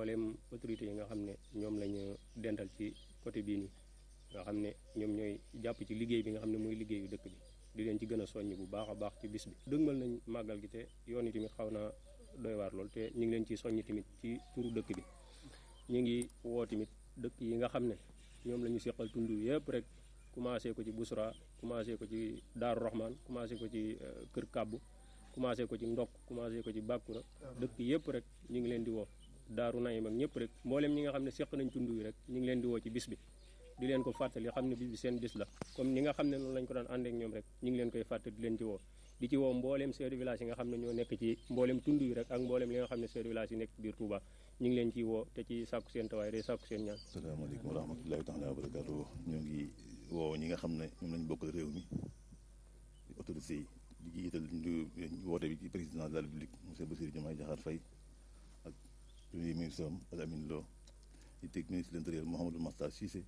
mbooleem autorités yi nga xam ne ñoom lañu dental ci côté bii nii nga xam ne ñoom ñooy jàpp ci liggéey bi nga xam ne mooy liggéeyu dëkk bi di leen ci gën a soññ bu baax a baax ci bis bi dëgmal nañ màggal gi te yoon yi tamit xaw naa doy waar lool te ñu ngi leen ci soññ tamit ci turu dëkk bi ñu ngi woo tamit dëkk yi nga xam ne ñoom la ñu seqal tund yëpp rek commencé ko ci Busra commencé ko ci Daaru Rahman commencé ko ci Kër Kàbbu commencé ko ci Ndok commencé ko ci Bàkkura dëkk yëpp rek ñu ngi leen di woo Daaru Nayim ak ñëpp rek mboolem ñi nga xam ne seq nañ tund yi rek ñu ngi leen di woo ci bis bi di leen ko fàttali xam ne bis bi seen bis la comme ni nga xam ne noonu lañ ko daan ànd ak ñoom rek ñu ngi leen koy fàttali di leen ci woo di ci woo mbooleem chef de village yi nga xam ne ñoo nekk ci mbooleem tund yi rek ak mbooleem li nga xam ne chef de village yi nekk ci biir Touba ñu ngi leen ciy woo te ci sàkku seen tawaay day sàkku seen ñaan asalaamaaleykum wa rahmatullahi taala wa barakatuh ñoo ngi woo ñi nga xam ne ñoom lañ bokkal réew mi autorité yi di jiital ñu woote bi ci président de la république monsieur Bassirou Diomaye Diakhar Faye ak premier ministre am Al Amin Lo di teg ministre de l'intérieur Mouhamadou Makhtar Cissé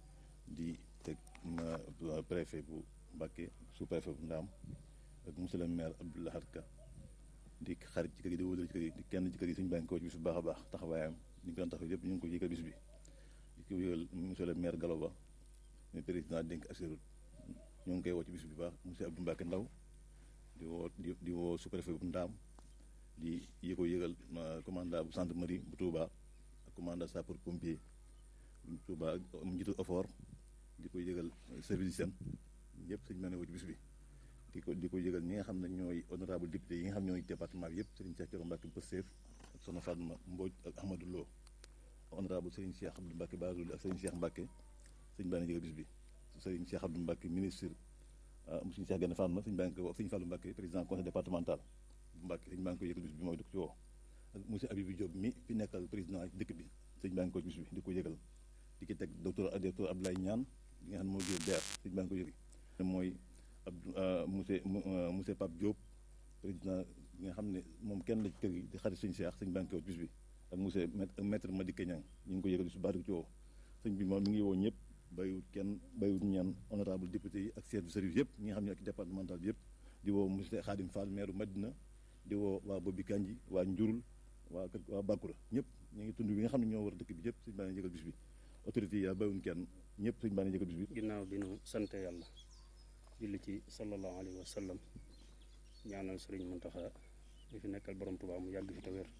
di teg préfet bu Mbacké sous préfet bu Ndaam ak monsieur le maire Abdou Lahad Ka di xarit ci kër yi di wóolal ci kër yi di kenn ci kër yi suñu bànk ko ci bis bu baax a baax taxawaayam ñu ngi ko doon taxaw yëpp ñu ngi ko yëgal bis bi di ko yëgal monsieur le maire Gallo Ba muy président dénk assurut ñoo ngi koy woo ci bis bi baax monsieur Abdou Mbacké Ndaw di woo di woo sous préfet bu Ndaam di yi ko yëgal commandant bu gendarmerie bu Touba ak commandant sapeur pompier bu Touba ak njiitu effort di ko yëgal service seen yëpp suñu mel ne woo ci bis bi di ko di ko yëgal ñi nga xam ne ñooy honorable député yi nga xam ñooy département bi yëpp Serigne Cheikh Thioro Mbacké Pastef ak Soxna Fatma Mbodj ak Ahmadou Lo honorable Serigne Cheikh Abdou Mbacké Bazouli ak Serigne Cheikh Mbacké sëñ baa ngi yëgal bis bi Serigne Cheikh Abdou Mbacké ministre Serigne Cheikh Gane Fatma sëñ baa ngi ko Serigne Fallou Mbacké président conseil départemental bu Mbacké sëñ baa ngi koy yëgal bis bi mooy di ko ci woo ak monsieur Abibou Diop mi fi nekkal président dëkk bi sëñ baa ngi ko bis bi di ko yëgal di ki teg docteur docteur Abdoulaye Niane li nga xam ne moo jël DER sëñ baa ngi ko yëgal mooy Abdou monsieur monsieur Pape Diop président bi nga xam ne moom kenn la ci kër gi di xarit sëñ Cheikh sëñ banque bis bi ak monsieur maître Madické Niang ñu ngi ko yëgal bis bu baax di ko ci woo sëñ bi moom mi ngi woo ñëpp bayiwut kenn bayiwut ñaan honorable député yi ak chef de service yëpp ñi nga xam ne ak départemental bi yëpp di woo monsieur Khadim Fall maire Madina di woo waa Bobi Kanji waa Njurul waa kër waa Bakura ñëpp ñu ngi tund bi nga xam ne ñoo war dëkk bi yëpp sëñ baa ngi yëgal bis bi autorité yi yaa bayiwuñ kenn ñëpp sëñ baa ngi yëgal bis bi ginnaaw bi nu sant yàlla julli ci sallallahu alayhi wa sallam ñaanal sëriñ Muntaxa ñu fi nekkal borom Tuubaa mu yàgg fi te wér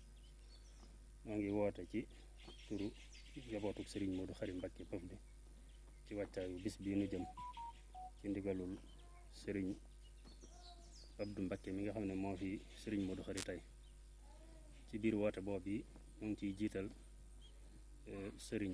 moo ngi woote ci turu njabootuk sëriñ Moodu Xari Mbàkke Pëf bi ci wàccaayu bis bii nu jëm ci ndigalul sëriñ Abdu Mbàkke mi nga xam ne moo fi sëriñ Moodu Xari tey ci biir woote boobu yi mu ngi ciy jiital sëriñ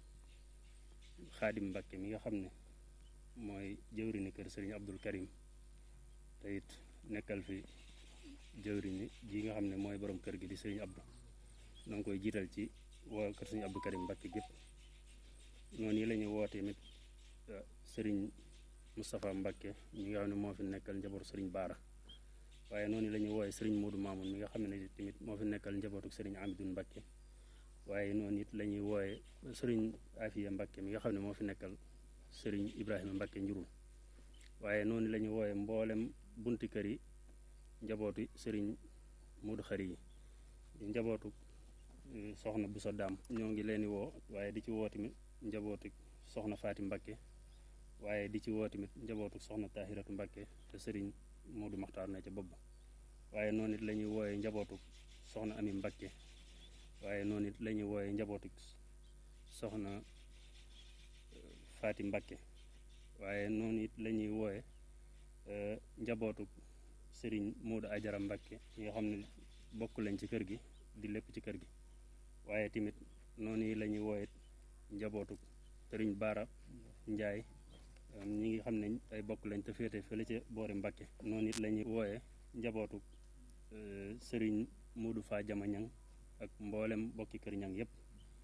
Xaadim Mbàkke mi nga xam ne mooy jëwrini kër sëriñ Abdul Karim te it nekkal fi jëwrini ji nga xam ne mooy borom kër gi di sëriñ Abdu noo ngi koy jiital ci waa kër sëriñ Abdul Karim Mbàkke gépp noonu yi la ñuy woote tamit sëriñ Moustapha Mbàkke mi nga xam ne moo fi nekkal njabootu sëriñ Baara waaye noonu la ñuy wooye sëriñ Moodu Maamun mi nga xam ne tamit moo fi nekkal njabootu sëriñ Amidun Mbàkke waaye noonu it la ñuy wooye sëriñ Afiya Mbàkke mi nga xam ne moo fi nekkal sëriñ Ibrahima Mbacke njurul waaye noonu la ñu wooye mboolem bunti kër yi njabootu sëriñ Modou Xari yi njabootu soxna Boussa Daam ñoo ngi leen di woo waaye di ci woo tamit njabootu soxna Faati Mbacke waaye di ci woo tamit njabootu soxna Tahiratu Mbacke te sëriñ Modou Maxtaar na ca bopp waaye noonu it la ñuy wooye njabootu soxna Ami Mbacke waaye noonu it la ñuy wooye njabootu soxna Faati Mbàkke waaye noonu it la ñuy wooye njabootu sëriñ Moodu Ajara Mbàkke yi nga xam ne bokk lañ ci kër gi di lépp ci kër gi waaye tamit noonu yi la ñuy wooye njabootu sëriñ Baara Njaay ñi ngi xam ne ay bokk lañ te féete fële ca boori Mbàkke noonu it la ñuy wooye njabootu sëriñ Moodu Faa Jama Ñang ak mboolem bokki kër ñang yépp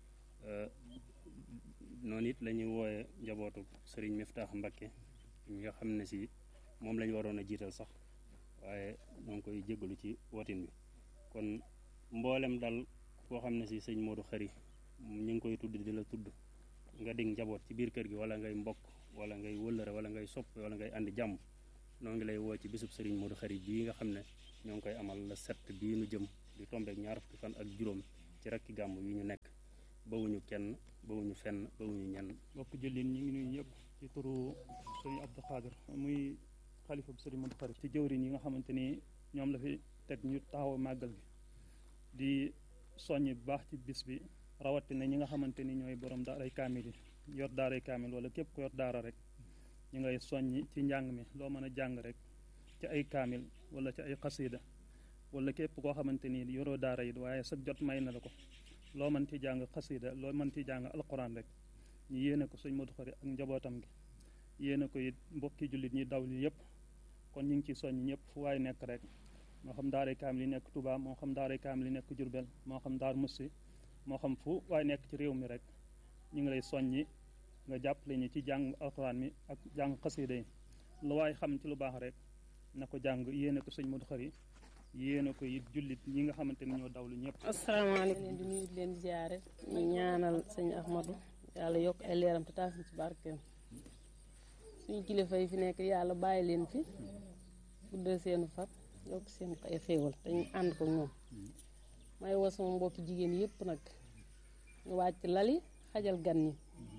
noonu it la ñuy wooye njabootu sëriñ Miftaax Mbakke mi nga xam ne si moom la ñu waroon a jiital sax waaye ñoo ngi koy jéggalu ci wotin bi kon mboolem dal koo xam ne si sëñ Modou Xari ñu ngi koy tudd di la tudd nga dig njaboot ci biir kër gi wala ngay mbokk wala ngay wëllëre wala ngay sopp wala ngay andi jàmm noo ngi lay woo ci bisub sëriñ Modou Xari bii nga xam ne ñoo ngi koy amal la set bii nu jëm di tombeek ñaar fukki fan ak juróom ci rakki gàmm yi ñu nekk bawuñu kenn bawuñu fenn bawuñu ñenn mbokk jëlin ñi ngi nuyu ñëpp ci turu sëriñ Abdou Khadir muy xalifa bu sëriñ Modou Khari ci jëwriñ yi nga xamante ni ñoom la fi teg ñu taxaw màggal gi di soññ bu baax ci bis bi rawatina ñi nga xamante ni ñooy borom daaray kaamil yi yor daaray kaamil wala képp ku yor daara rek ñu ngay soññ ci njàng mi loo mën a jàng rek ci ay kaamil wala ci ay xasida wala képp koo xamante ni yoroo daara yi waaye sa jot may na la ko loo mën ci jàng xasida loo mën ci jàng alquran rek ñu yéene ko sëñ Modou Khari ak njabootam gi yéene ko it mbokki jullit ñi daw li yëpp kon ñu ngi ciy soññ ñëpp fu waay nekk rek moo xam daaray kaamil yi nekk Touba moo xam daaray kaamil yi nekk Jurbel moo xam daar Mussi moo xam fu waay nekk ci réew mi rek ñu ngi lay soññi nga jàppale ñi ci jàng alquran mi ak jàng xasida yi lu waay xam ci lu baax rek na ko jàng yéene ko sëñ Modou Khari yéene ko it jullit ñi nga xamante ni ñoo dawlu ñëpp asalaamaaleykum leen di nuyu di leen ziare ñu ñaanal sëñ Ahmadou yàlla yokk ay leeram te taas ci barkeem suñu kilifa yi fi nekk yàlla bàyyi leen fi guddal seenu far yokk seen ay xéewal te ñu ànd ko ñoom may woo sama mbokki jigéen yëpp nag ñu wàcc lali xajal gan ñi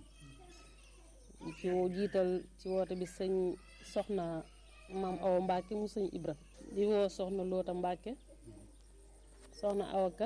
ci jiital ci woote bi sëñ soxna maam Awa Mbacke mu sëñ Ibra di woo soxna Loota Mbacke soxna Awaka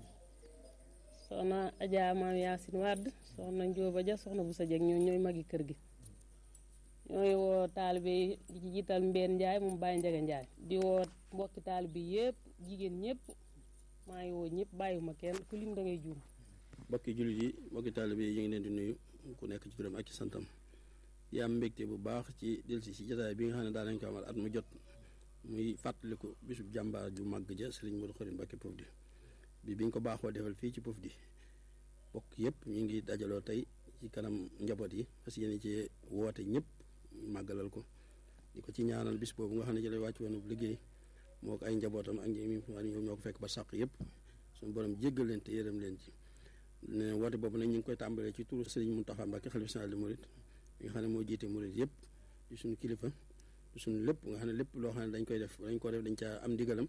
soxna Adja maam Yaasin Wàdd soxna Njóoba Ja soxna bu sa jeg ñoo ñooy magi kër gi ñooy woo taalibe yi di ci jiital Mbeen Njaay moom Baye Njaga Njaay di woo mbokki taalibe yëpp jigéen ñëpp maa ngi woo ñëpp bàyyiwuma kenn ku lim da ngay juum mbokki jullit yi mbokki taalibe yi ñu ngi leen di nuyu ku nekk ci turam ak ci santam di am mbégte bu baax ci delsi si jotaay bi nga xam ne daa nañ ko amal at mu jot muy fàttaliku bisub jàmbaar ju màgg ja Sëriñ Modou Khari Mbacké Pofdy bi biñ ko baaxoo defal fii ci Pofdy bokk yëpp ñu ngi dajaloo tey ci kanam njaboot yi parce que yéen ci woote ñëpp màggalal ko di ko ci ñaanal bis boobu nga xam ne ci lay wàcc woon liggéey moo ko ay njabootam ak ñi ñoom ñoo ko fekk ba sàq yëpp suñu borom jéggal leen te yërëm leen ci ne woote boobu nag ñu ngi koy tàmbalee ci turu Sëriñ Mountakha Mbacké xalifa général des mourides nga xam ne moo jiite murid yëpp di suñu kilifa di suñu lépp nga xam ne lépp loo xam ne dañ koy def dañ ko def dañ caa am ndigalam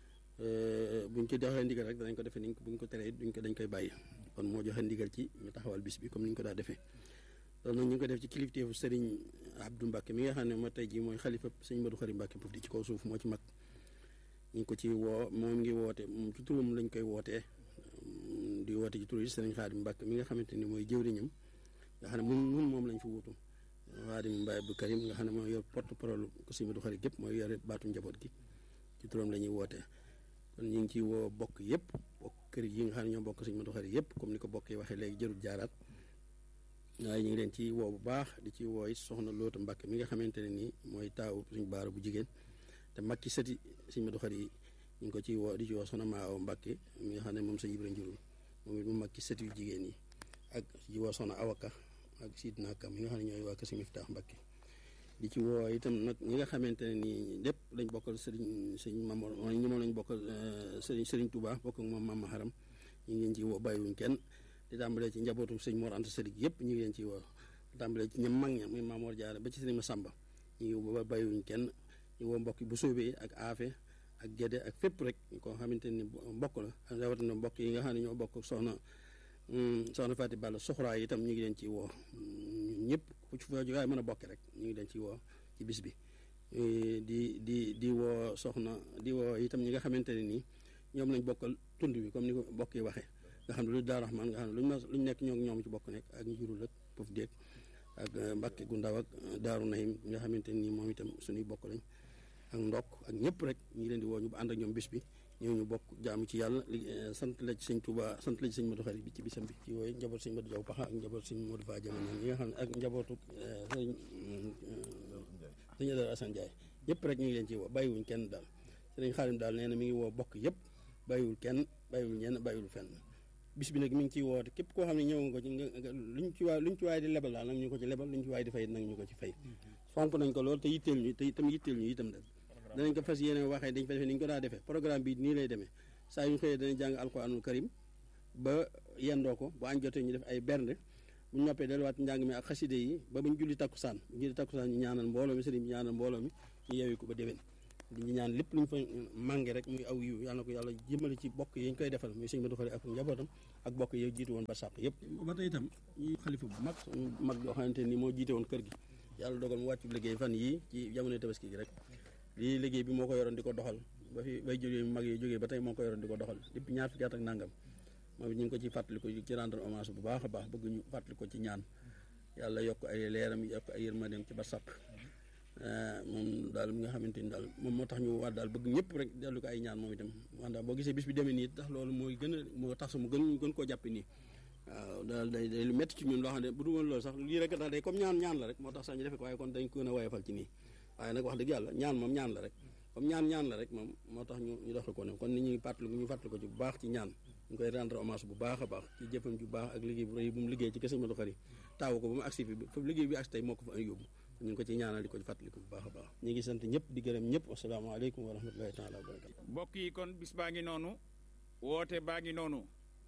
buñ ci doxee ndigal rek danañ ko defee ni buñ ko teree duñ ko dañ koy bàyyi kon moo joxe ndigal ci ñu taxawal bis bi comme ni ñu ko daa defee loolu nag ñu ngi ko def ci kilifteefu Serigne Abdou Mbacke mi nga xam ne moo tey jii mooy xalifa Serigne Modou Khari Mbacké Pofdy ci kaw suuf moo ci mag ñu ngi ko ci woo moom ngi woote moom ci turam lañ koy wootee di woote ci tur yi Serigne Khadim Mbacke mi nga xamante ni mooy jëwriñam nga xam ne mun mun moom lañ fi wuutu Xaadim Mbaye Abdou Karim nga xam ne mooy yor porte parole ko Sëriñ Modou Khari gépp mooy yore baatu njaboot gi ci turam la ñuy wootee kon ñu ngi ciy woo bokk yëpp bokk kër yi nga xam ne ñoo bokk Sëriñ Modou Khari yëpp comme ni ko bokk yi waxee léegi jërul jaaraat waaye ñu ngi leen ci woo bu baax di ci woo it soxna Loota Mbacke mi nga xamante ne nii mooy taawu suñu baara bu jigéen te mag ci sëti Sëriñ Modou Khari yi ñu ngi ko ciy woo di ci woo soxna Maa Awa Mbacke mi nga xam ne moom sa Ibra Njurul moom it mu mag ci sëti yu jigéen yi ak ci woo soxna Awaka ak Sidna Kam yi nga xam ne ñooy waa Kër Sëriñ Miftaax Mbacke di ci woo itam nag ñi nga xamante ne nii lépp lañ bokkal sëriñ sëriñ Mamor mooy ñi moom lañ bokkal sëriñ sëriñ Touba bokk ak moom Mama Haram ñu ngi leen ci woo bàyyiwuñ kenn di tàmbalee ci njabootu sëñ Mor Anta Sëriñ yëpp ñu ngi leen ci woo di tàmbalee ci ñam mag ña muy Mamor Jaara ba ci sëriñ Masamba ñu ngi woo bàyyiwuñ kenn ñu woo mbokk bu soobee ak aafe ak gédé ak fépp rek koo xamante ni mbokk la ak rawatina mbokk yi nga xam ne ñoo bokk soxna soxna Faati Balla soxraa itam ñu ngi leen ci woo ñëpp ku ci fa jógaay mën a bokk rek ñu ngi leen ci woo ci bis bi di di di woo soxna di woo itam ñi nga xamante ne nii ñoom lañ bokkal tund bi comme ni ko bokk yi waxee nga xam ne lu Daaru Rahmaan nga xam ne luñ ma luñ nekk ñoo ñoom ci bokk nekk ak ñu jurul ak Pof déeg ak Mbàkke gu ndaw ak Daaru Nahim nga xamante nii moom itam suñuy bokk lañ ak ndokk ak ñëpp rek ñu ngi leen di woo ñu ànd ak ñoom bis bi ñëw ñu bokk jaamu ci yàlla sant la ci sëñ Touba sant la ci sëñ Modou Khari bi ci bisam bi ci wooyu njaboot sëñ Modou Diaw Paxa ak njaboot sëñ Modou Fa Jaman ñi nga xam ne ak njabootu sëñ sëñ Adara Assane Ndiaye ñëpp rek ñu ngi leen ci woo bàyyiwuñ kenn daal sëriñ Xaalim daal nee na mi ngi woo bokk yëpp bàyyiwul kenn bàyyiwul ñenn bàyyiwul fenn bis bi nag mi ngi ciy woote képp koo xam ne ñëw nga ko ci nga luñ ci waay luñ ci waay di lebal daal nag ñu ko ci lebal luñ ci waay di fay nag ñu ko ci fay fonk nañ ko lool te yitteel ñu te itam yitteel ñu itam nag danañ ko fas yéene waxee dañ fa defee ni ñu ko daa defee programme bi nii lay demee saa yu ñu xëyee danañ jàng alquranul karim ba yendoo ko bu añ jotee ñu def ay bernde bu ñu noppee delluwaat njàng mi ak xaside yi ba bu ñu julli takkusaan bu ñu julli takkusaan ñu ñaanal mbooloo mi sëriñ bi ñaanal mbooloo mi ñu yeewi ko ba déwén di ñu ñaan lépp lu ñu fa mànge rek muy aw yiw yàlla na ko yàlla jëmale ci bokk yi ñu koy defal muy sëñ Modou Khari ak njabootam ak bokk yi jiitu woon ba sàq yëpp ba tey itam ñuy xalifa bu mag suñu mag yoo xamante ni moo jiite woon kër gi yàlla dogal mu wàccu liggéey fan yii ci jamono tabaski gi rek lii liggéey bi moo ko yoroon di ko doxal ba fi bay jógee mag yi jógee ba tey moo ko yoroon di ko doxal depuis ñaar fukki at ak nangam moom it ñu ngi ko ci fàttaliku ci rendre hommage bu baax a baax bëgg ñu fàttali ko ci ñaan yàlla yokk ay leeram yokk ay yërmandeem ci ba sàpp moom daal mi nga xamante ni daal moom moo tax ñu war daal bëgg ñëpp rek dellu ko ay ñaan moom itam wanda boo gisee bis bi demee nii tax loolu mooy gën a moo tax su mu gën gën koo jàppe nii waaw daal day day lu métti ci ñun loo xam ne bu du woon loolu sax lii rek daal day comme ñaan ñaan la rek moo tax sax ñu defe ko waaye kon dañ ko gën a woyofal ci nii waaye nag wax dëgg yàlla ñaan moom ñaan la rek comme ñaan ñaan la rek moom moo tax ñu ñu doxal ko ne kon ni ñuy fàttali ñu fàttali ko ci bu baax ci ñaan ñu koy rendre hommage bu baax a baax ci jëfam ju baax ak liggéey bu rëy bu mu liggéey ci kër Sëñ Modou Khari taawu ko ba mu agsi fi foofu liggéey bi agsi tey moo ko fa ay yóbbu ñu ngi ko ci ñaanal di ko fàttali ko bu baax a baax ñu ngi sant ñëpp di gërëm ñëpp asalaamaaleykum wa rahmatullahi taala wa barakatu mbokk yi kon bis baa ngi noonu woote baa ngi noonu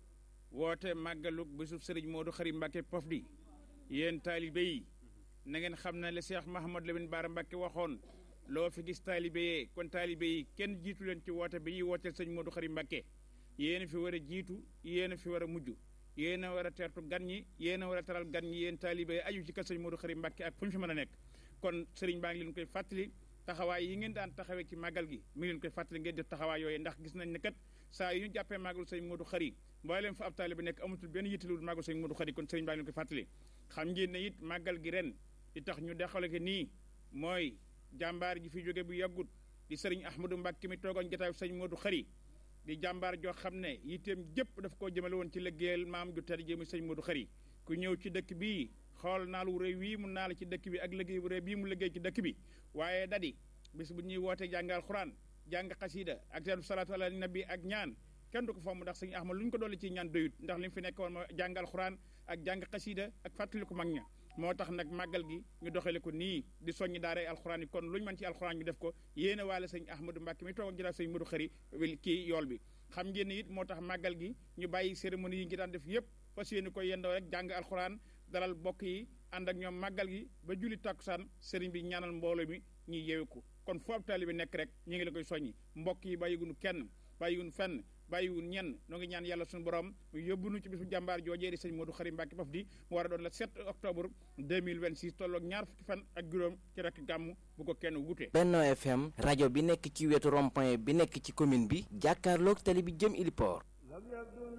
woote màggalug bisub sëriñ Modou Khari Mbacke Pofdy yéen taalibe yi na ngeen xam ne le Cheikh Mahamad Lamine Bara Mbacke waxoon loo fi gis taalibe yee kon taalibe yi kenn jiitu leen ci woote bi ñuy wooteel sëñ Modou Khari Mbacke yéen a fi war a jiitu yéen a fi war a mujj yéen a war a teertu gan ñi yéen a war a taral gan ñi yéen taalibe yi aju ci kër sëñ Modou Khari Mbacke ak fu ñu fi mën a nekk kon sëriñ baa ngi leen koy fàttali taxawaay yi ngeen daan taxawee ci màggal gi mi ngi leen koy fàttali ngeen def taxawaay yooyu ndax gis nañ ne kat saa yu ñu jàppee màggalu sëñ Modou Khari mboolem fa ab taalibe nekk amatul benn yittalul màggalu sëñ Modou Khari kon sëriñ baa ngi leen koy fàttali xam ngeen ne it màggal gi ren di tax ñu dexale ko nii mooy jàmbaar ji fi jóge bu yàggut di sëriñ Ahmadou Mbacke mi toogoon jotaayu sëñ Modou Khari di jàmbaar joo xam ne yitteem jëpp daf koo jëmale woon ci liggéeyal maam ju tedd ji muy sëñ Modou Khari ku ñëw ci dëkk bii xool naal wu rëy wii mu naal ci dëkk bi ak liggéey bu rëy bii mu liggéey ci dëkk bi waaye dadi bis bu ñuy wootee jàngal xuraan jàng xasiida ak teelu salaatu ala nabi ak ñaan kenn du ko fomm ndax sëñ Ahmad lu ñu ko dolli ci ñaan doyut ndax li mu fi nekk woon ma jàngal xuraan ak jàng xasiida ak fàttali ko mag ña moo tax nag màggal gi ñu doxale ko nii di soññi daaray alxuraan yi kon lu ñu mën ci alxuraan ñu def ko yéene waale sëñ Ahmadou Mbacke mi toog ak jëlaat sëñ Modou Khari kii yool bi xam ngeen ne it moo tax màggal gi ñu bàyyi cérémonie yi ngi daan def yëpp fas yéene ko yendoo rek jàng alxuraan dalal bokk yi ànd ak ñoom màggal gi ba julli tàkkusaan sëriñ bi ñaanal mbooloo mi ñuy yeewu ko kon foofu taalibe bi nekk rek ñu ngi la koy soññi mbokk yi bàyyiguñu kenn bàyyiguñu fenn bàyyiwun ñenn noo ngi ñaan yàlla suñu borom mu yóbbu nu ci bisu jàmbaar joojee di sëñ Modou Khari Mbacke Pofdy mu war a doon le 7 octobre 2026 tolloog ñaar fukki fan ak juróom ci rek gàmm bu ko kenn wute. Benno FM rajo bi nekk ci wetu rond-point bi nekk ci commune bi jàkkaarloog tali bi jëm Iliport